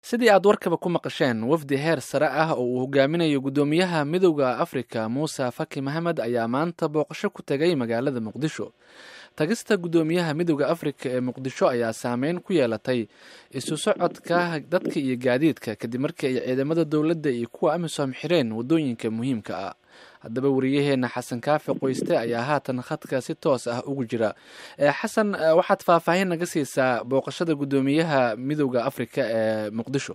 sidii aad warkaba ku maqasheen wafdi heer sare ah oo uu hogaaminayo guddoomiyaha midowda afrika muuse faki maxamed ayaa maanta booqasho ku tegay magaalada muqdisho tagista guddoomiyaha midowda afrika ee muqdisho ayaa saameyn ku yeelatay isu socodka dadka iyo gaadiidka kadib markii ay ciidamada dowladda iyo kuwa amisom xireen waddooyinka muhiimka ah haddaba wariyaheena xasan kaafi qoyste ayaa haatan khadka si toos ah ugu jira xasan waxaad faahfaahin naga siisaa booqashada guddoomiyaha midowda afrika ee muqdisho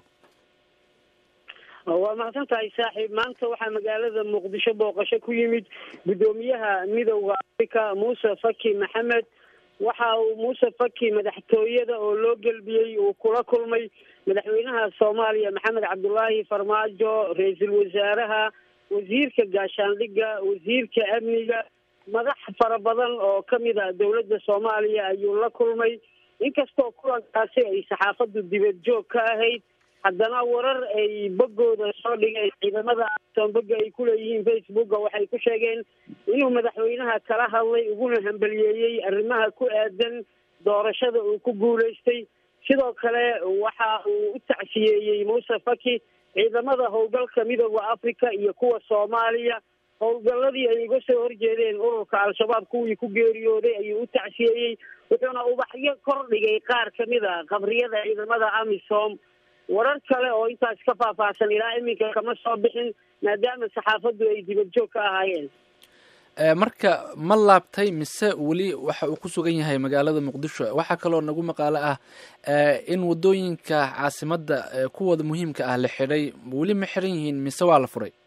waa mahadsan tahay saaxiib maanta waxaa magaalada muqdisho booqasho ku yimid guddoomiyaha midowda afrika muuse faki maxamed waxa uu muuse faki madaxtooyada oo loo gelbiyey uu kula kulmay madaxweynaha soomaaliya maxamed cabdulaahi farmaajo ra-iisul wasaaraha wasiirka gaashaandhigga wasiirka amniga madax fara badan oo kamid a dowladda soomaaliya ayuu la kulmay inkastoo kulankaasi ay saxaafaddu dibad joog ka ahayd haddana warar ay boggooda soo dhigeen ciidamada amisom bogga ay kuleeyihiin facebooka waxay ku sheegeen inuu madaxweynaha kala hadlay uguna hambaliyeeyey arrimaha ku aadan doorashada uu ku guulaystay sidoo kale waxa uu u tacsiyeeyey muuse faki ciidamada howlgalka midooda africa iyo kuwa soomaaliya howlgalladii ay uga soo horjeedeen ururka al-shabaab kuwii ku geeriyooday ayuu u tacsiyeeyey wuxuuna ubaxyo kor dhigay qaar kamid a qabriyada ciidamada amisom warar kale oo intaas ka faahfaahsan ilaa iminka kama soo bixin maadaama saxaafaddu ay dibad joog ka ahaayeen marka ma laabtay mise weli waxa uu ku sugan yahay magaalada muqdisho waxaa kaloo nagu maqaalo ah in waddooyinka caasimadda kuwooda muhiimka ah la xidhay weli ma xiran yihiin mise waa la furay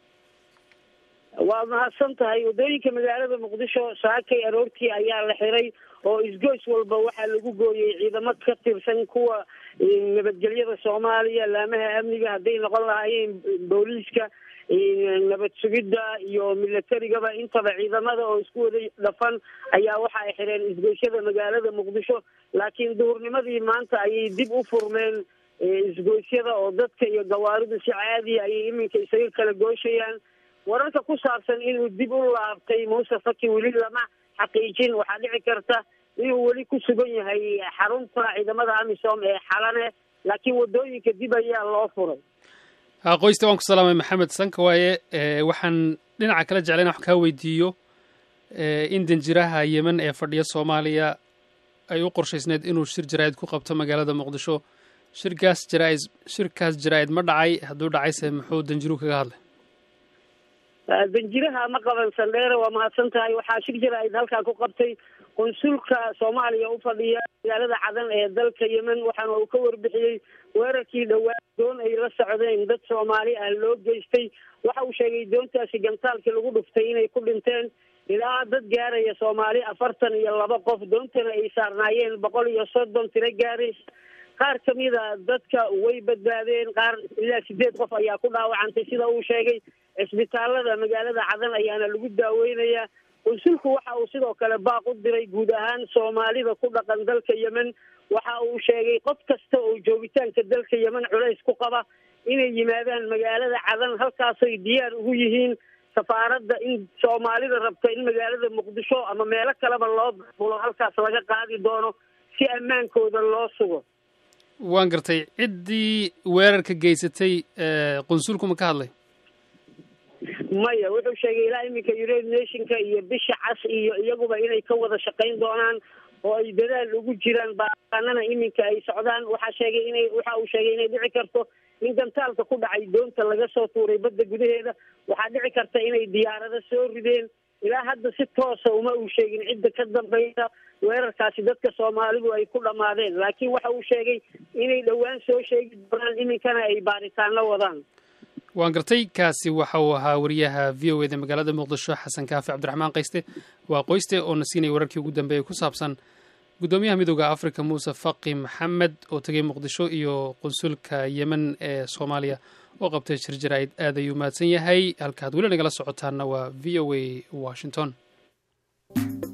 waa mahadsan tahay waddooyinka magaalada muqdisho saakay aroortii ayaa la xiray oo isgoys walba waxaa lagu gooyey ciidamo ka tirsan kuwa nabadgelyada soomaaliya laamaha amniga hadday noqon lahaayeen booliiska nabad sugidda iyo milatarigaba intaba ciidamada oo isku wada dhafan ayaa waxa ay xireen isgoysyada magaalada muqdisho laakiin duhurnimadii maanta ayay dib u furmeen isgoysyada oo dadka iyo gawaaridu si caadiya ayay iminka isaga kala gooshayaan wararka ku saabsan inuu dib u laabtay muuse faki weli lama xaqiijin waxaa dhici karta inuu weli ku sugan yahay xarunta ciidamada amisom ee xalane laakiin waddooyinka dib ayaa loo furay qoyste waan ku salaamay maxamed sanka waaye waxaan dhinaca kala jeclayn wax kaa weydiiyo in danjiraha yemen ee fadhiya soomaaliya ay u qorshaysneed inuu shir jaraa'id ku qabto magaalada muqdisho shirkaas jaraa-id shirkaas jaraa-id ma dhacay hadduu dhacayse muxuu danjiruhu kaga hadlay danjiraha ma qaban sandheere waa mahadsan tahay waxaa shir jaraa'id halkaa ku qabtay qunsulka soomaaliya u fadhiya magaalada cadan ee dalka yemen waxaana uu ka warbixiyey weerarkii dhowaa doon ay la socdeen dad soomaali ah loo geystay waxa uu sheegay doontaasi gantaalkii lagu dhuftay inay ku dhinteen ilaa dad gaaraya soomaali afartan iyo laba qof doontana ay saarnaayeen boqol iyo soddon tiro gaaray qaar kamida dadka way badbaadeen qaar ilaa sideed qof ayaa ku dhaawacantay sida uu sheegay cisbitaalada magaalada cadan ayaana lagu daaweynayaa qunsulku waxa uu sidoo kale baaq u diray guud ahaan soomaalida ku dhaqan dalka yemen waxa uu sheegay qof kasta oo joogitaanka dalka yemen culays ku qaba inay yimaadaan magaalada cadan halkaasoy diyaar ugu yihiin safaaradda in soomaalida rabta in magaalada muqdisho ama meelo kaleba loo bulo halkaas laga qaadi doono si ammaankooda loo sugo waan gartay ciddii weerarka geysatay qunsulku ma ka hadlay maya wuxuu sheegay ilaa iminka united nationka iyo bisha cas iyo iyaguba inay ka wada shaqayn doonaan oo ay dadaal ugu jiraan baaqaanana iminka ay socdaan waxaa sheegay inay waxa uu sheegay inay dhici karto in gantaalka ku dhacay doonta laga soo tuuray badda gudaheeda waxaa dhici karta inay diyaarado soo rideen ilaa hadda si toosa uma uu sheegin cidda ka dambaysa weerarkaasi dadka soomaalidu ay ku dhammaadeen laakiin waxa uu sheegay inay dhowaan soo sheegi doonaan iminkana ay baaritaano wadaan waan gartay kaasi waxa uu ahaa wariyaha v o eda magaalada muqdisho xasan kaafi cabdiraxmaan qayste waa qoyste oo na siinaya wararkii ugu dambeeyay ku saabsan guddoomiyaha midooda africa muuse faqi maxamed oo tegay muqdisho iyo qunsulka yemen ee soomaaliya oo qabtay shir jaraa'id aad ayuu mahadsan yahay halkaad weli nagala socotaanna waa v o a washington